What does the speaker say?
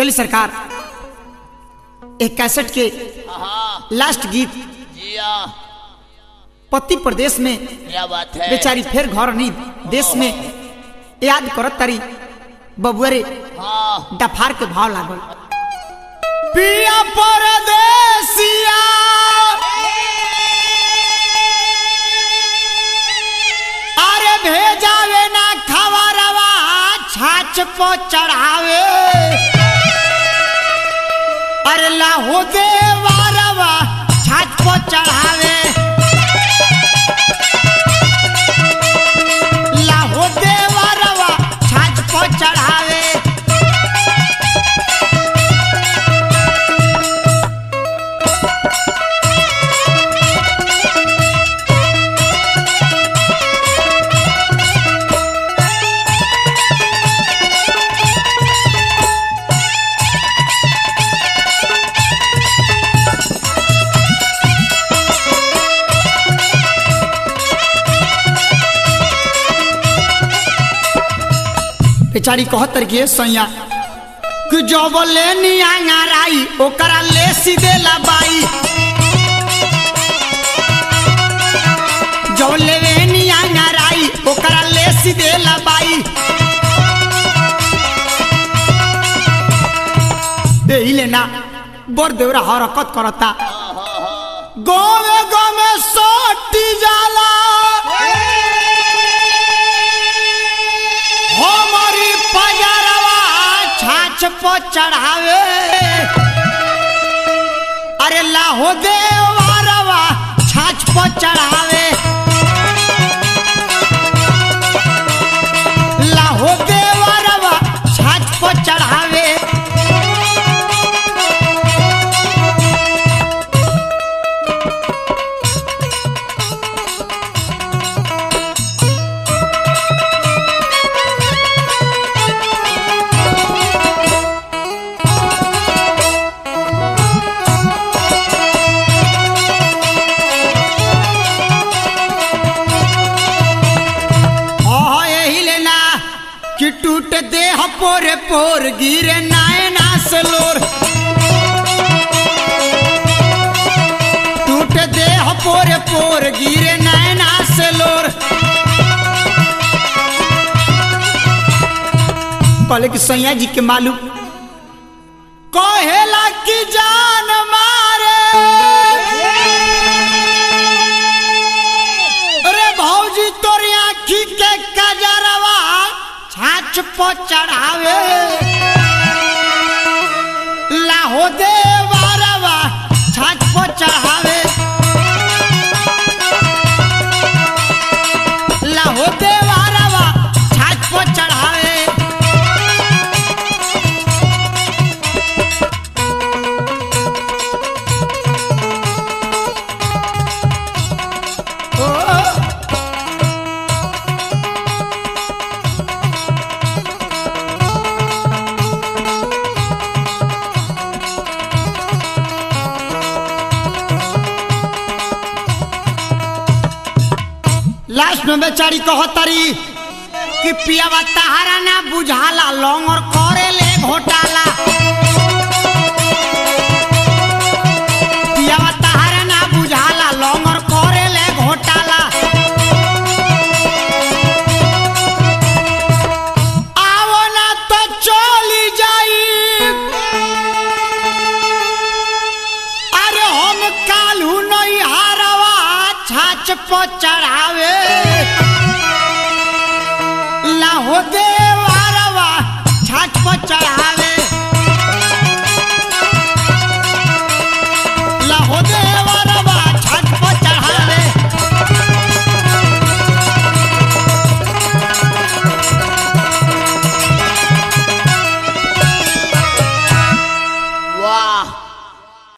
चलिए सरकार एक कैसेट के हाँ लास्ट गीत जी हाँ पति प्रदेश में क्या बात है बेचारी फिर घर नहीं देश में याद करत तारी बबुअरे हाँ डफार के भाव लागल पिया परदेसिया अरे भेजावे ना खबरवा छाछ पो चढ़ावे अरे लाहो देवारवा छाछ पो चढ़ावे लाहो देवारवा छाछ पो चढ़ावे बेचारी कहतर के सैया कि जब ले नियांगाराई ओकरा ले सीधे लबाई जब ले वे नियांगाराई ओकरा ले सीधे लबाई एही लेना बड़ देवरा हरकत करता गाँव गाँव में सोटी जाला हमारी पजरवा छाछ पो चढ़ावे अरे लाहो देवारवा छाछ पो चढ़ावे लाहो देवारवा छाछ पो चढ़ावे हाँ यही लेना कि टूट देह पोरे पोर गिरे नायना से लोर टूट देह पोरे पोर गिरे नायना से लोर कहले कि सैया जी के मालूम कहेला कि जान मारे अरे भौजी तोरी आखी के कजरवा छाछ पो चढ़ावे लाहो देवरवा छाछ पो चढ़ावे लाहो देवरवा छाछ पो चढ़ावे ओ लास्ट में बेचारी कहतरी कि पियावा तहारा ना बुझाला लौंग और करे ले घोटाला पियावा तहारा ना बुझाला लौंग और करे ले घोटाला आवो ना तो चली जाई अरे हम कालू नहीं हारवा छाछ पो चढ़ावे लाहो देवारवा छाछ पो चढ़ावे